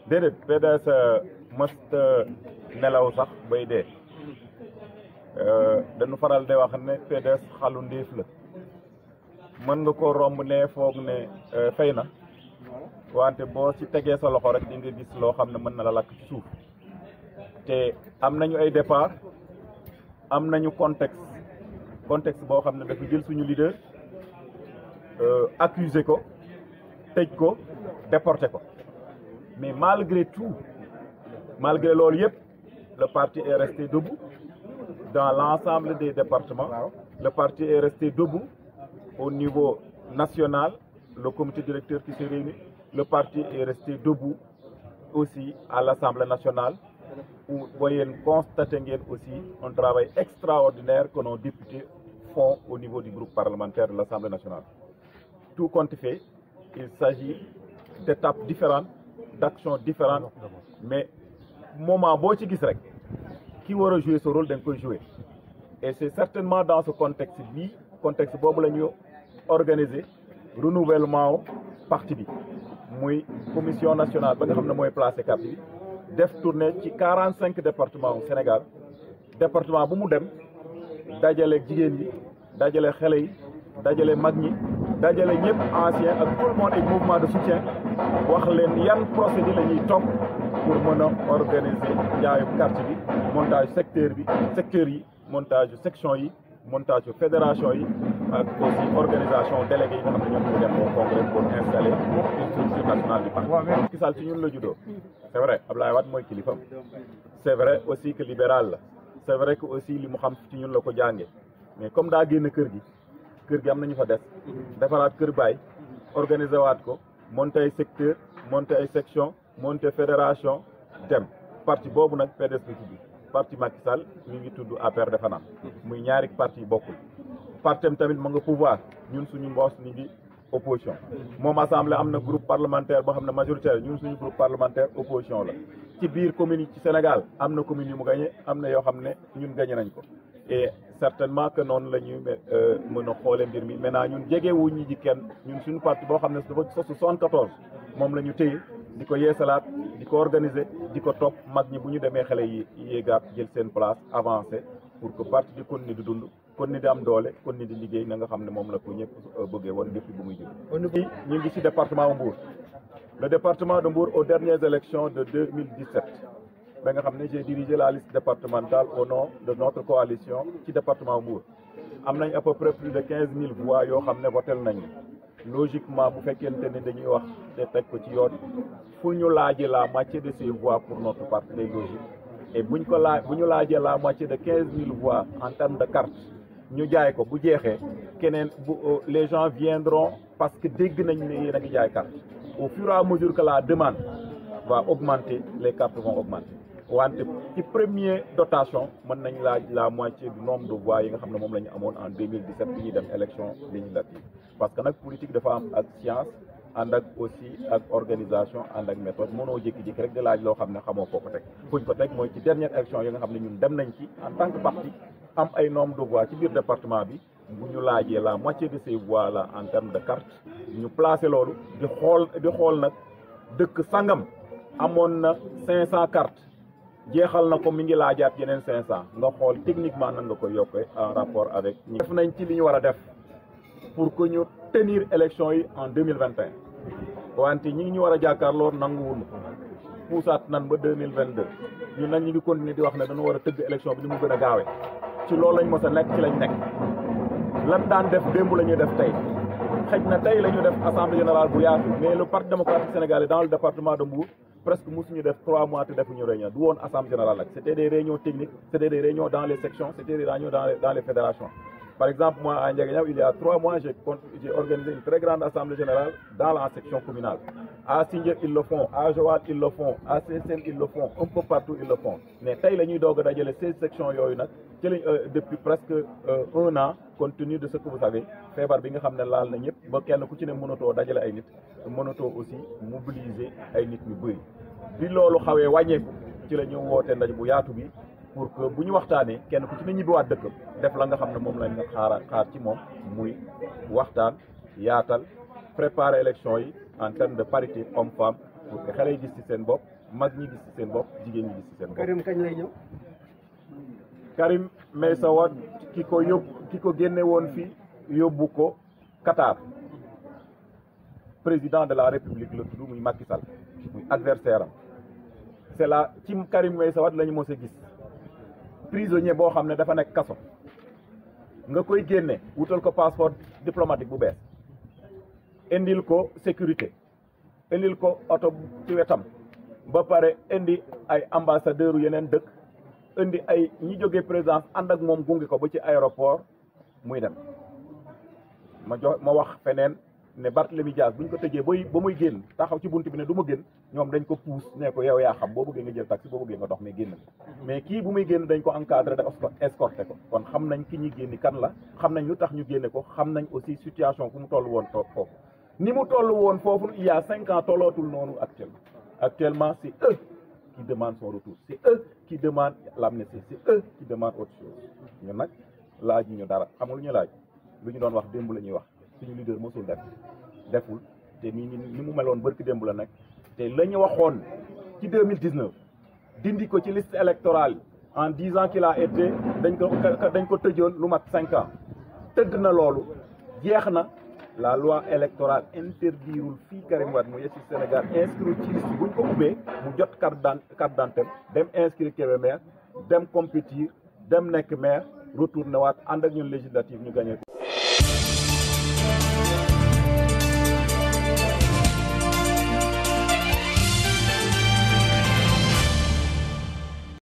déedéet PDS mësta nelaw sax bay dee dañu faral di wax ne PDS xalu ndéef la mën nga ko romb ne foog ne fay na wante boo ci tegee sa loxo rek di nga gis loo xam ne mën na la lakk ci suuf te am nañu ay départ am nañu contexte contexte boo xam ne dafa jël suñu leader accuser ko tëj ko déporté ko mais malgré tout malgré loolu yëpp le parti est resté debout dans l'ensemble des départements le parti est resté debout au niveau national le comité directeur qui s'est réuni le parti est resté debout aussi à l'Assemblée nationale où voyez constater ngeen aussi un travail extraordinaire que nos députés font au niveau du groupe parlementaire de l'Assemblée nationale tout compte fait il s'agit d'étapes différentes d'actions différentes mais moment boo ci gis rek ki war a jouer ce rôle da nga koy jouer et c'est certainement dans ce contexte bii contexte boobu la ñu organiser renouvellement parti bi muy commission nationale ba nga xam ne mooy placé carte bi def tournée ci quarante cinq départements au Sénégal département bu mu dem dajale jigéen yi dajale xale yi dajale mag ñi dajale ñëpp ancien ak tout le monde et mouvement de soutien wax leen yan procédé la ñuy topp pour mën a organiser njaayum carte bi montage secteur bi secteur yi montage section yi montage fédération yi ak aussi organisation délégué yi nga xam ne ñoom ñu dem au congrès pour installer une structure nationale du parti Macky Sall ci ñun la juddoo c'est vrai Abdoulaye Wade mooy kilifam c'est vrai aussi que libéral la c'est vrai que aussi li mu xam ci ñun la ko jànge mais comme daa génn kër gi kër gi am nañu fa des defaraat kër baay organiser waat ko monter ay secteur monter ay section monter fédération dem parti boobu nag PDS la tudd parti Macky Sall ñu ngi tudd APR defe naa muy ñaari parti bokkul partem tamit ma nga pouvoir ñun suñu mboos ñu ngi opposition moom assemblée am na groupe parlementaire boo xam ne majoritaire ñun suñu groupe parlementaire opposition la ci biir commune yi ci Sénégal am na commune yu mu gagné am na yoo xam ne ñun gagné nañ ko et certainement que noonu la ñuy mën a xoolee mbir mi maintenant ñun jege wu ñu ji kenn ñun suñu parti boo xam ne dafa sosu 74 moom la ñu téye di ko yeesalaat di ko organiser di ko topp mag ñi bu ñu demee xale yi yéegaat jël seen place avancé pour que parti di continuer di dund continuer di am doole continuer di liggéey na nga xam ne moom la ko ñëpp bëggee woon depuis bu muy jóg ñu ngi ci département Mbour le département de Mbour aux dernières élections de 2017 ba nga xam ne j'ai dirigé la liste départementale au nom de notre coalition ci département Mbour am nañ à peu près plus de quinze mille voix yoo xam ne votel nañu logiquement bu fekkente ne dañuy wax te teg ko ci yoon fu ñu laajee la moitié de ces voix pour notre parti day logique et buñ ko laaj bu ñu laajee la moitié de quinze mille voix en termes de carte ñu jaay ko bu jeexee keneen bu les gens viendront parce que dégg nañ ne yéen a ngi jaay carte au fur et à mesure que la demande va augmenter les cartes vont augmenter wante ci premier dotation mën nañ laaj la moitié du nombre de voix yi nga xam ne moom la ñu amoon en 2017 bi ñuy dem élection législative parce que nag politique dafa am ak science ànd ak aussi ak organisation ànd ak méthode mënoo jékki-jékki rek di laaj loo xam ne xamoo foo ko teg fuñ ko teg mooy ci dernière élection yi nga xam ne ñun dem nañ ci en tant que parti am ay nombre de voix ci biir département bi bu ñu laajee la moitié de ces voix là en termes de carte ñu placé loolu di xool di xool nag dëkk sangam amoon na 500 cartes jeexal na ko mi ngi laajaat yeneen 500 nga xool techniquement nan nga koy yokkee en rapport avec. ñi def nañ ci li ñu war a def pour que ñu tenir élection yi en 2021 wante ñi ngi ñu war a jàkkaarloo nanguwul puusaat nan ba 2022 ñun nag ñu ngi continuer di wax ne dañu war a tëgg élection bi ni mu gën a gaawee ci loolu lañ mës a nekk ci lañ nekk lan daan def démb la ñuy def tey xëj na tey la ñu def assemblée générale bu yaatu mais le parti démocratique sénégalais dans le département de Mbour presque mosuñu def trois mois te defuñu réunion du woon assemblée générale nag c'était des réunions techniques c'était des réunions dans les sections c'était des réunions dans les dans les fédérations par exemple moi à Ndiaganiao il y a trois mois j'ai j'ai organisé une très grande assemblée générale dans la section communale à Sindian ils le font à Joal ils le font à Sessène ils le font un peu partout ils le font mais tey la ñuy doog a dajale seize sections yooyu nag ci lañ depuis presque un an compte tenu de ce que vous savez feebar bi nga xam ne laal na ñëpp ba kenn ku ci ne mënatoo dajale ay nit mënatoo aussi mobiliser ay nit ñu bëri bi loolu xawee wàññeeku ci la ñu woote ndaje bu yaatu bi pour que bu ñu waxtaanee kenn ku ci ne ñibbiwaat dëkk def la nga xam ne moom lañ nga xaar xaar ci moom muy waxtaan yaatal préparer élection yi en termes de parité homme femme pour que xale yi gis ci seen bopp mag ñi gis ci seen bopp jigéen ñi gis ci seen bopp. Karim kañ lay ñëw. Karim Meïssa Wade ki ko yóbbu ki ko génne woon fii yóbbu ko Qatar président de la république la tudd muy Macky Sall muy adversaire am c'est là ci Karim Meïssa Wade la ñu mos a gis prisonnier boo xam ne dafa nekk kaso nga koy génne wutal ko passeport diplomatique bu bees indil ko sécurité indil ko oto ci wetam ba pare indi ay ambassadeur yeneen dëkk indi ay ñi jógee présidence ànd ak moom gunge ko ba ci aéroport muy dem ma jox ma wax feneen ne Barthélemy Dias bu ñu ko tëjee bay ba muy génn taxaw ci bunt bi ne du ma génn ñoom dañ ko puus ne ko yow yaa xam boo bëggee nga jël taxi boo bëggee nga dox mais génn mais kii bu muy génn dañ ko encadré da escorté ko kon xam nañ ki ñuy génni kan la xam nañ lu tax ñu génne ko xam nañ aussi situation fu mu toll woon toog foofu ni mu toll woon foofu il y a cinq ans tollootul noonu actuellement actuellement c'est eux qui demandent son retour c'est eux qui demandent l'amnistie c'est eux qui demandent autre chose ñun nag laaj ñu dara xam nga lu ñu laaj lu ñu doon wax démb la ñuy wax suñu leader mosul def deful te nii ni mu meloon bërki démb la nekk te la ñu waxoon ci 2019 dindi ko ci liste électorale en disant qu'il a été dañ ko dañ ko tëjoon lu mat cinq ans tëdd na loolu jeex na la loi électorale interdirul fii Karim Wade mu yegg ci Sénégal inscrit ci liste buñ ko ubbee mu jot carte d'identité dem inscrit Kébémer dem compétir dem nekk maire retourné waat ànd ak ñun législative ñu gagné ko